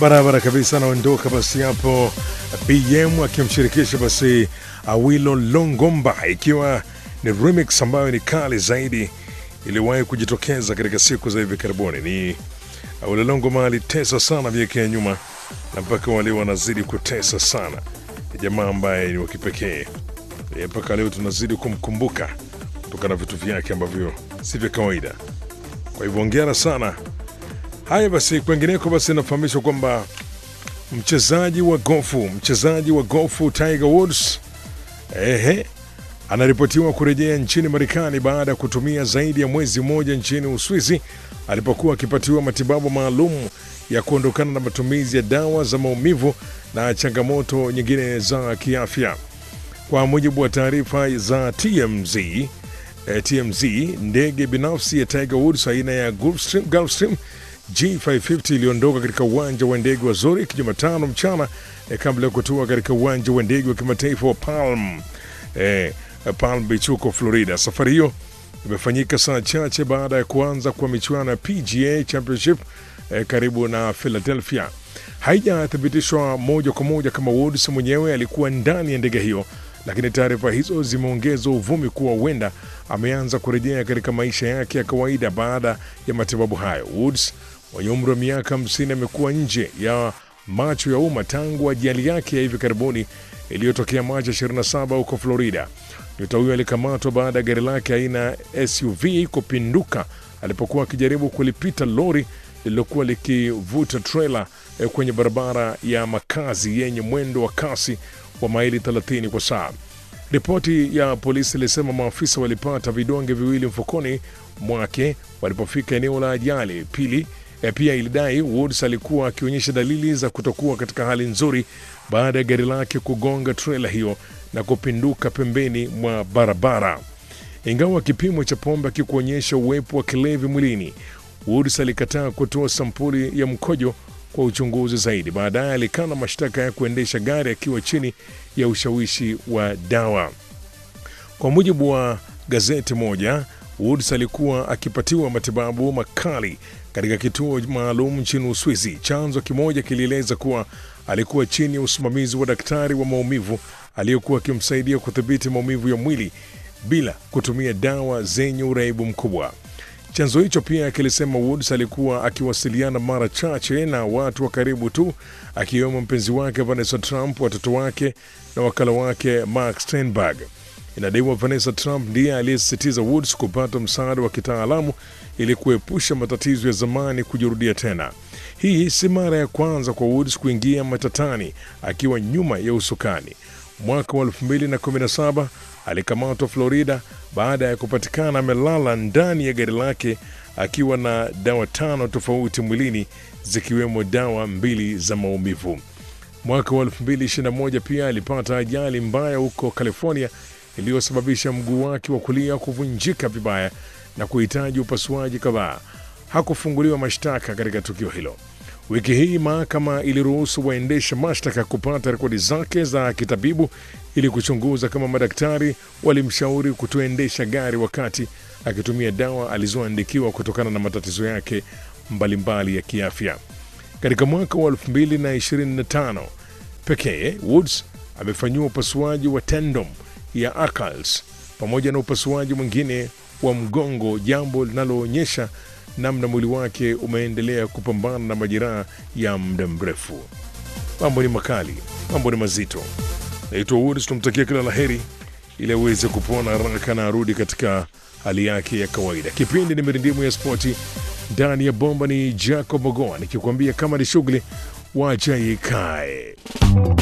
barabara kabisa, anaondoka basi hapo BM akimshirikisha basi Awilo Longomba, ikiwa ni remix ambayo ni kali zaidi iliwahi kujitokeza katika siku za hivi karibuni. Ni Awilo Longomba alitesa sana miaka ya nyuma na mpaka wale wanazidi kutesa sana. Ni jamaa ambaye ni wa kipekee E, mpaka leo tunazidi kumkumbuka kutokana na vitu vyake ambavyo si vya kawaida. Kwa hivyo ongera sana. Haya basi, kwengineko basi inafahamishwa kwamba mchezaji wa gofu mchezaji wa gofu Tiger Woods ehe, anaripotiwa kurejea nchini Marekani baada ya kutumia zaidi ya mwezi mmoja nchini Uswizi alipokuwa akipatiwa matibabu maalum ya kuondokana na matumizi ya dawa za maumivu na changamoto nyingine za kiafya. Kwa mujibu wa taarifa za TMZ, eh, TMZ, ndege binafsi ya Tiger Woods aina ya Gulfstream, Gulfstream G550 iliondoka katika uwanja wa ndege wa Zurich Jumatano mchana eh, kabla ya kutua katika uwanja wa ndege wa kimataifa wa Palm, eh, Palm Beach huko Florida. Safari hiyo imefanyika saa chache baada ya kuanza kwa michuano ya PGA Championship eh, karibu na Philadelphia. Haijathibitishwa moja kwa moja kama Woods mwenyewe alikuwa ndani ya ndege hiyo, lakini taarifa hizo zimeongeza uvumi kuwa huenda ameanza kurejea katika maisha yake ya kawaida baada ya matibabu hayo. Woods mwenye umri wa miaka 50 amekuwa nje ya macho ya umma tangu ajali yake ya hivi karibuni iliyotokea Machi 27 huko Florida. Nyota huyo alikamatwa baada ya gari lake aina ya SUV kupinduka alipokuwa akijaribu kulipita lori lililokuwa likivuta trela eh, kwenye barabara ya makazi yenye mwendo wa kasi wa maili 30 kwa saa. Ripoti ya polisi ilisema maafisa walipata vidonge viwili mfukoni mwake walipofika eneo la ajali. Pili, eh, pia ilidai Woods alikuwa akionyesha dalili za kutokuwa katika hali nzuri baada ya gari lake kugonga trela hiyo na kupinduka pembeni mwa barabara. Ingawa kipimo cha pombe akikuonyesha uwepo wa kilevi mwilini, Woods alikataa kutoa sampuli ya mkojo kwa uchunguzi zaidi. Baadaye alikana mashtaka ya kuendesha gari akiwa chini ya ushawishi wa dawa. Kwa mujibu wa gazeti moja, Woods alikuwa akipatiwa matibabu makali katika kituo maalum nchini Uswizi. Chanzo kimoja kilieleza kuwa alikuwa chini ya usimamizi wa daktari wa maumivu aliyekuwa akimsaidia kudhibiti maumivu ya mwili bila kutumia dawa zenye uraibu mkubwa. Chanzo hicho pia kilisema Woods alikuwa akiwasiliana mara chache na watu wa karibu tu, akiwemo mpenzi wake Vanessa Trump, watoto wake na wakala wake Mark Steinberg. Inadaiwa Vanessa Trump ndiye aliyesisitiza Woods kupata msaada wa kitaalamu ili kuepusha matatizo ya zamani kujirudia tena. Hii si mara ya kwanza kwa Woods kuingia matatani akiwa nyuma ya usukani. Mwaka wa 2017 alikamatwa Florida baada ya kupatikana amelala ndani ya gari lake akiwa na dawa tano tofauti mwilini zikiwemo dawa mbili za maumivu. Mwaka wa 2021 pia alipata ajali mbaya huko California iliyosababisha mguu wake wa kulia kuvunjika vibaya na kuhitaji upasuaji kadhaa. Hakufunguliwa mashtaka katika tukio hilo. Wiki hii mahakama iliruhusu waendesha mashtaka kupata rekodi zake za kitabibu ili kuchunguza kama madaktari walimshauri kutoendesha gari wakati akitumia dawa alizoandikiwa kutokana na matatizo yake mbalimbali ya kiafya. Katika mwaka wa 2025 pekee, Woods amefanyiwa upasuaji wa tendon ya Achilles pamoja na upasuaji mwingine wa mgongo, jambo linaloonyesha namna mwili wake umeendelea kupambana na majeraha ya muda mrefu. Mambo ni makali, mambo ni mazito. Naitwa Woods, tumtakia kila la heri ili aweze kupona haraka na arudi katika hali yake ya kawaida. Kipindi ni mirindimu ya spoti ndani ya bomba, ni Jacob Mogoa nikikwambia kama ni shughuli wacha ikae.